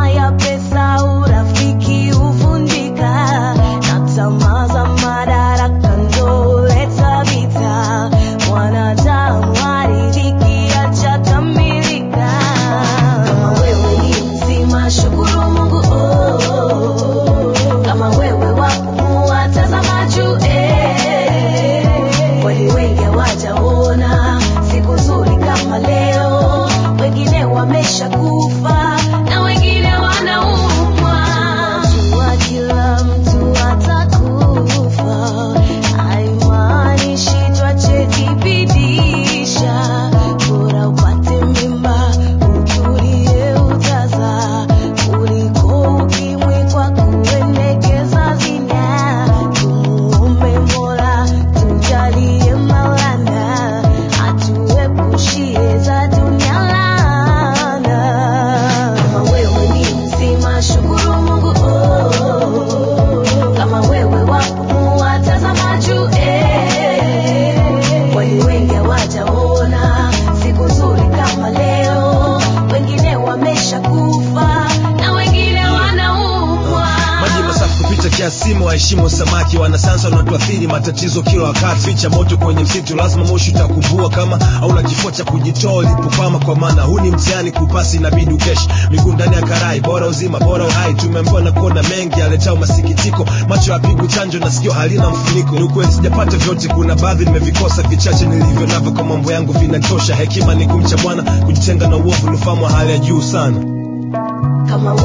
tamaa ya pesa, urafiki huvunjika, na tamaa za madaraka ndo huleta vita. Mwanadamu haridhiki, hajakamilika. Kama wewe ni mzima, shukuru Mungu oh. Kama wewe wapumua, tazama juu eh. Kweli wengi hawajaona siku nzuri kama leo, wengine wamesha kufa na wengine wanaumwa. Najua kila mtu atakufa, haimaanishi twachejibidisha. Bora upate mimba utulie utazaa, kuliko ukimwi kwa kuendekeza zina. Tumuombe Mola tujalie Maulana, atuepushie za dunia laana. Kama wewe ni mzima, shukuru Mungu oh. Kama wewe wapumua, tazama juu eh. Kweli wengi hawajaona siku nzuri kama leo, wengine wamesha kufa na wengine wanaumwa. maji masafi kupita kiasi, waheshimu samaki. Wanasayansi wanatuathiri matatizo kila wakati. Ficha moto kwenye msitu, lazima moshi utakuvua kama hauna kifua cha kujitoa ulipokwama, kwa maana huu ni mtihani, kupasi inabidi ukeshi. Miguu ndani ya karai, bora uzima, bora uhai. Tumeambiwa na kuona mengi yaletao masikitiko, macho yapigwi chanjo na sikio halina mfuniko. Ni ukweli sijapata vyote, kuna baadhi nimevikosa, vichache nilivyo navyo kwa mambo yangu vinatosha. Hekima ni kumcha Bwana, kujitenga na uovu, ni ufahamu wa hali ya juu sana. Kama